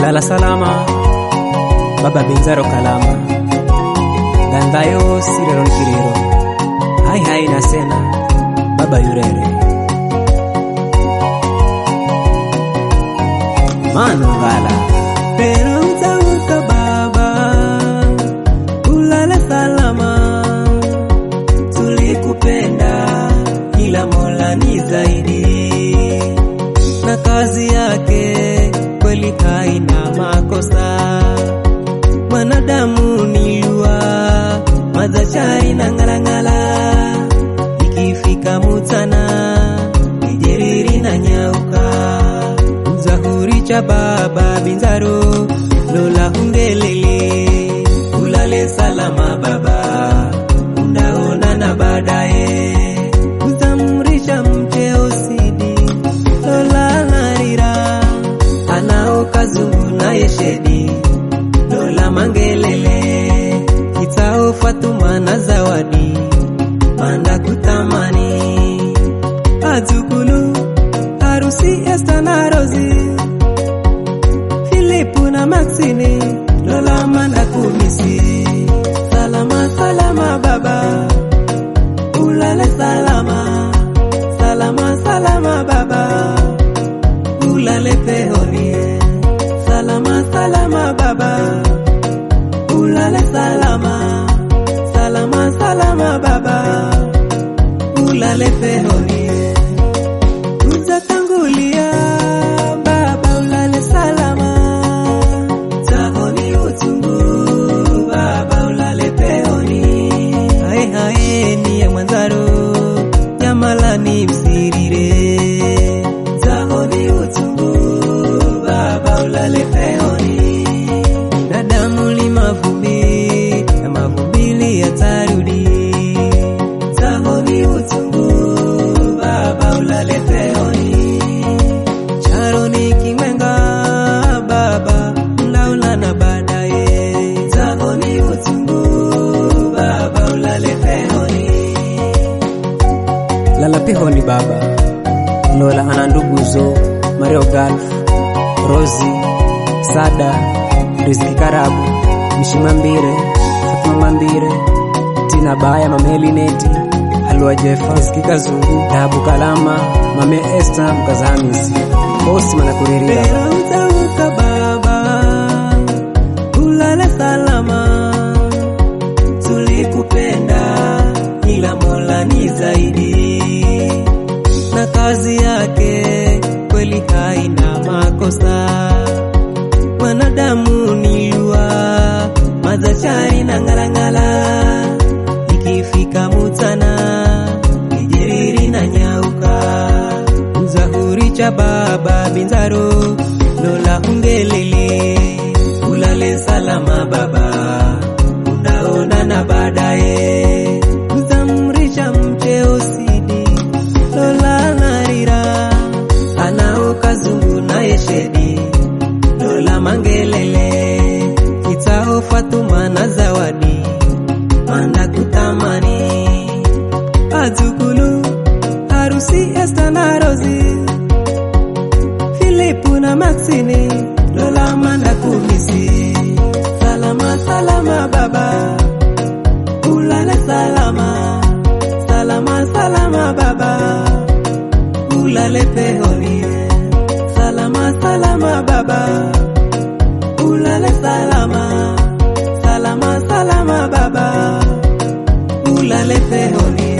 lala salama baba benzaro kalama gandayo sirero nkiriro hai hai nasena baba yurere manu ngala Pero utauka baba, ulale salama. Tulikupenda ila Mola ni zaidi, na kazi yake kweli haina makosa. Mwanadamu ni lua, madhachari na ng'alang'ala, ikifika mutana nijeriri na nyauka Zahuri cha baba binzaro lola ungelele ulale salama baba unaonana baadaye uzamrisha mcheo sidi lola narira anao kazungu naye shedi lola mangelele kitao fatuma na zawadi manda kutamani azukulu harusi Esta na Rosi, Filipu na Maxini, Lola manda kumisi. Salama salama baba, ulale salama. Salama salama baba, ulale pehoni. Salama salama baba, ulale salama. Salama salama baba, ulale pehoni utatangulia baba ulale salama tahoni utungu baba ulale peoni hae hae ni ya mwanzaro jamalani msirire tahoni utungu baba ulale peoni binadamu ni mavumbi na mavumbili yatarudi tahoni utungu baba ulale peoni charoni kimwenga baba mlaulana baadaye tahoni utungu baba ulale peoni lala pehoni baba lola ana nduguzo mario galf rosi sada riziki karabu mishima mbire fatuma mambire tina baya mame elineti halua jefas kikazungu dabu kalama mame esta mkazahamisi osi manakuririra Pero utauka baba, ulale salama. Tulikupenda ila Mola ni zaidi, na kazi yake kweli haina makosa. Mwanadamu ni lua, madhachari na ng'alang'ala, ikifika mutana nijeriri na nyauka Zahuri cha baba binzaro lola ungelele ulale salama baba unaonana baadaye uzamrisha mcheo sidi lola narira anao kazungu naye shedi lola mangelele kitao fatuma na zawadi manda kutamani azukulu harusi Esta na Rosi, Filipu na Maxini, Lola manda kumisi. Salama salama baba, ulale salama. Salama salama baba, ulale pehoni. Salama salama baba, ulale salama. Salama salama baba, ulale pehoni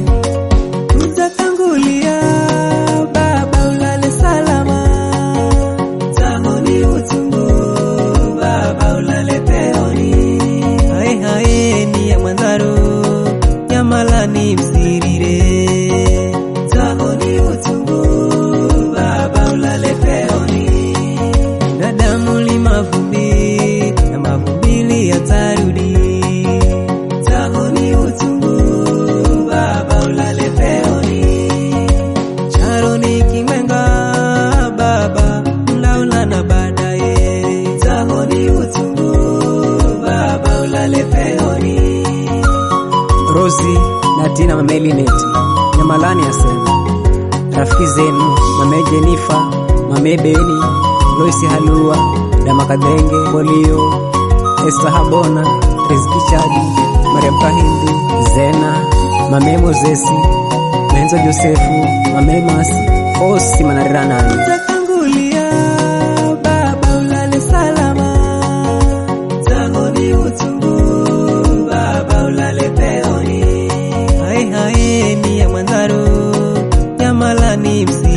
utatangulia baba ulale salama tahoni utungu baba ulale peoni hae hae ni ya mwanzaro jamalani msirire tahoni utungu baba ulale peoni binadamu ni mavumbi na mavumbili yatarudi tahoni utungu baba ulale peoni charoni kimwenga baba mlaulana baadaye tahoni utungu baba ulale peoni rosi na tina mame elineti nyamalani asema rafiki zenu mame jenifa mame beni loisi halua Dama Kadhenge, Bolio, Esther Habona, Rizki Chadi, Mariam Kahindi, Zena, Mame Mozesi, Menzo Josefu, Mame Masi, Osi Manariranani. Takangulia baba ulale salama, zangu ni utungu baba ulale peoni. Hai hai ni ya Mwanzaro, Jamalani msi